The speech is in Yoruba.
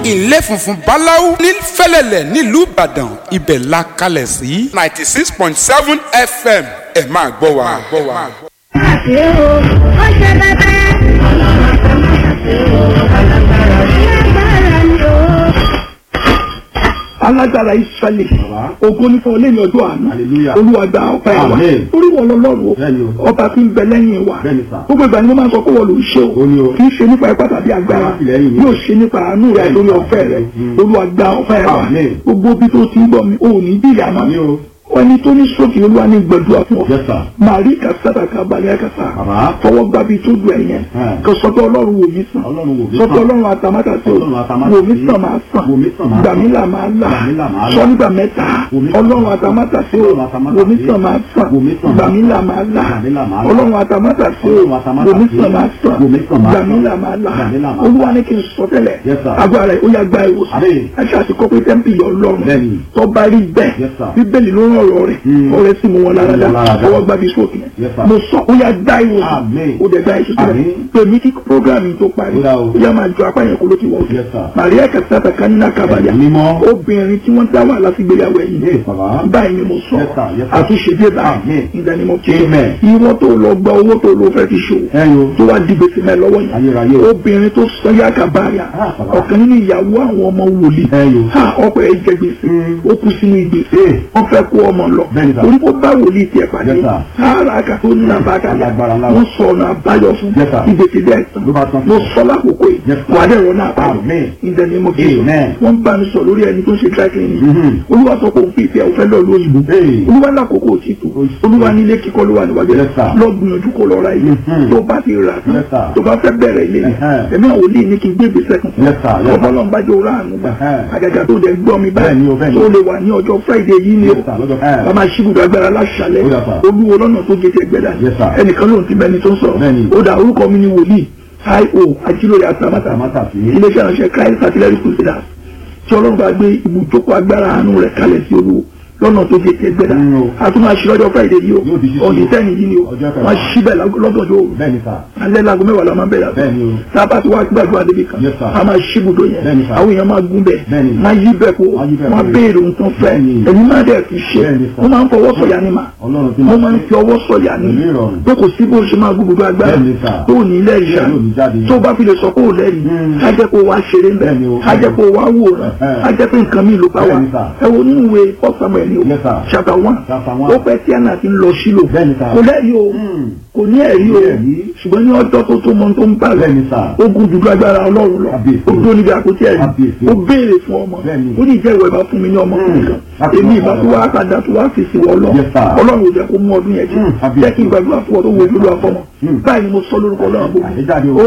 ilé funfun báláú ní fẹ́lẹ́lẹ̀ nílùú ìbàdàn ibẹ̀ la kalẹ̀ sí ninety six point seven fm ẹ máa gbọ́ wa. àti o ó ṣe bẹbẹ. ọlọ́run tó má ṣàṣe o alágbára ni agbára ni o. alágbára israẹli ògo ní fún ọlẹ́yìn ọjọ́ àná Hallelujah. olúwa gba ọpẹ́ wa Amen. orí wọn lọ́lọ́run Bẹ́ẹ̀ni o o. ọba tí ń bẹ lẹ́yìn wa Bẹ́ẹ̀ni sà. gbogbo ìgbà ni mo máa ń sọ pé wọ́n ló ń ṣe o Ó ní o. kì í ṣe nípa ipá tàbí agbára Alátìlẹ́yìn mi. yóò ṣe nípa àánú rẹ Bẹ́ẹ̀ni lórí sà. ọ̀fẹ́ rẹ Mm. olúwa gba ọpẹ́ wa Amen. gbogbo bí tó ti ń gbọ́ mi ò ní bí ìyá náà Àmín o. ẹni tó ní sókè olúwa ní gbẹdúrà fún ọ Yes, sir. màrí kàsátà kábàlẹ̀ kàsá Bàbá. fọwọ́ gbàbí tó dùn ẹ̀yẹn Ẹ̀. kò sọ pé ọlọ́run wò mí sàn Ọlọ́run wò mí sọ pé sàn. ọlọ́run àtàmátà sí Ọlọ́run àtàmátà wò mí sí. sàn máa sàn Wò mí sàn máa gbà mí sàn. là máa là Gbà mí là máa là. sọ nígbà mẹ́ta Wò mí sàn ọlọ́run máa sàn. àtàmátà sí o Ọlọ́run àtàmátà wò mí sí. sàn máa sàn Wò mí sàn gbà máa mí sàn. là máa là Gbà mí là máa là. ọlọ́run àtàmátà sí o Ọlọ́run àtàmátà wò mí sí. sàn máa sàn Wò mí sàn máa gbà mí sàn. là máa là Gbà mí là máa là. olúwa ní kí n sọ tẹ́lẹ̀ Yes, sir. agbára rẹ̀ ó yá gba ìwòsàn Àmín. ẹ̀ṣẹ̀ àti kọ́pẹ́ tẹ́ḿpìlì ọlọ́run Bẹ́ẹ̀ni. tó bá rí bẹ́ẹ̀ Yes, sir. bíbélì ló ń rọrọ̀ rẹ̀ Mm. ọ̀rẹ́ sì mú wọn lára dá Mú wọn lára dá. ọwọ́ gbàbí sókè Yes, sir. mo sọ ó yá gba ìwòsàn Àmín. ó dẹ̀ gba ìṣẹ́sílẹ̀ Àmín. pèmí kí programme tó parí Ó dá o. ó yá máa jọ apá yẹn kó ló ti wọ̀ Yes, sir. Maria kasata kanina kabaya Mímọ́. obìnrin tí wọ́n dá wà láti gbéyàwó ẹ̀yìn Yes, bàbá. báyìí ni mo sọ Yes, sir. Yes, sir. àtúnṣe dé báyìí Àmín. ìdánimọ̀ kí Amen. ìwọ́n tó lọ gba owó tó lọ fẹ́ fi ṣòwò Ẹyọ. tó wá di gbèsè mẹ́ lọ́wọ́ Ayérayé yẹn o. obìnrin tó sọ yá kabaya Ah, bàbá. ọ̀kan nínú ìyàwó àwọn ọmọ wòlíì Ẹyọ. ha ọkọ̀ ẹ̀ jẹ gbèsè Mm. ó kú sínú ìgbèsè Eh. wọ́n fẹ́ kó ọmọ lọ Bẹ́ẹ̀ni, sir. orí kó bá wòlíì tiẹ̀ pàdé Yes, sir. sáárà kà tó ní àbákalẹ̀ Alágbára ńlá. wọ́n sọ ọ̀nà àbáyọ fún Yes, sir. ìgbèsè bẹ́ẹ̀ tán Ló bá tán. mo sọ lákòókò yìí Yes, sir. wà á dẹ̀ rọ náà pàdé Amen. ìdánimọ̀ kí Amen. wọ́n bá mi sọ lórí ẹni tó ń ṣe dry cleaning Mhm. olúwa sọ pé òun fi ìfẹ́ òfẹ́ lọ́ọ́ lóyìnbó Hey. olúwa lákòókò òtítù olúwa nílé kíkọ́ ló wà níwájú Yes, sir. lọ gbìyànjú kó lọ ra ilé Mhm. tó bá ti rà tán Yes, sir. tó bá fẹ́ bẹ̀rẹ̀ ilé yẹn Uh-huh. ẹ̀mí àwọn olè ní kí n gbé ìgbésẹ̀ kan Yes, sir. Yes, sir. ọ̀pọ̀lọpọ̀ bá jẹ́ òrà àánú gbà Uh-huh. àgàgà tó dẹ̀ gbọ́ mi Bẹ́ẹ̀ni o, báyìí bẹ́ẹ̀ni. tó lè wà ní ọjọ́ friday yìí ni o Yes, sir. Lọ́jọ́- uh-huh. bàbá ṣíbùdó agbára láṣàlẹ̀ Ó yá, sir. olúwo lọ́nà tó gé tẹ gbẹ́dà Yes, sir. ẹnìkan ló ń ti bẹni tó ń sọ̀rọ̀ Bẹ́ẹ̀ni. ó dà orúkọ mi ni wòlíì io ajílóye àtàmátà Àtàmátà sí. iléeṣẹ́ ìránṣẹ́ christ artillery crusaders tí ọlọ́run bá gbé ibùjókòó agbára àánú rẹ̀ kalẹ̀ sí olúwo lọ́nà tó gé tẹ gbẹ́dà Mm, o. a tún máa ṣí lọ́jọ́ friday yìí o Yóò di ṣíṣí ọ̀dì o. tẹ́ni yìí ni o Ọjọ́ kẹwàá. wọ́n ṣí bẹ̀ lọ́gànjọ́ òru Bẹ́ẹ̀ni sà. alẹ́ lago mẹ́wàá la máa bẹ̀rẹ̀ àtọ́ Bẹ́ẹ̀ni o. tá a bá ti wá gbàdúrà débi kan Yes, sir. a máa ṣí ibùdó yẹn Bẹ́ẹ̀ni, sir. àwọn èèyàn máa gún bẹ̀ Bẹ́ẹ̀ni. máa yí bẹ̀ kó Máa yí bẹ̀ máa kó. béèrè ohun tó ń fẹ́ Bẹ́ẹ̀ni. ẹ̀yin máa dẹ̀ fi ṣe Bẹ́ẹ̀ni, sir. wọ́n máa ń fọwọ́ sọ̀yà ni mà Ọlọ́run tí wọ́n máa máa ń ṣe. fi ọwọ́ sọ̀yà ni Pẹ̀lú ìrọ̀rùn. pé kò sí bó ṣe máa gbogbo agbára Bẹ́ẹ̀ni, sir. tó ò ní lẹ́rìí ṣá Bẹ́ẹ̀ni, ò ní jáde. tó bá fi lè sọ pé ò lẹ́rìí Mm. á jẹ́ pé ó wá ṣeré ń bẹ̀ Bẹ́ẹ̀ni o. á jẹ́ pé ó wá wòran Ẹ̀hẹ́. á jẹ́ pé nǹkan mi ló bá wà Bẹ́ẹ̀ni, sir. ẹ wo nínú ìwé First Samuel ni o Yes, sir. chapter one Chapter one. ó pẹ́ tí àná ti ń lọ sílò Bẹ́ẹ̀ni, sir. kò lẹ́rìí o Mm. kò ní ẹ̀rí o Kò ní ẹ̀rí. ṣùgbọ́n ní ọjọ́ tó tó mọ tó ń bá rẹ̀ Bẹ́ẹ̀ni, sir. ogun dúdú agbára ọlọ́run lọ Kábíyèsí. ó dúró níbi àpótí ẹ̀rí Kábíyèsí. ó béèrè fún ọmọ Bẹ́ẹ̀ni. ó ní ìjẹ́ ìwọ ìbá fún mi ní ọmọ Mm. kan Láti èmi mọ ìbá tó ọmọ wá padà tó wá fèsì wọ lọ Yes, sir. ọlọ́run ò jẹ́ kó mú ọdún yẹn Mm. jẹ́ Kábíyèsí. jẹ́ kí n gbàdúrà fún ọ tó wo ìlú àfọmọ Mm. báyìí ni mo sọ lórúkọ ọlọ́run Àṣejáde o. gbogbo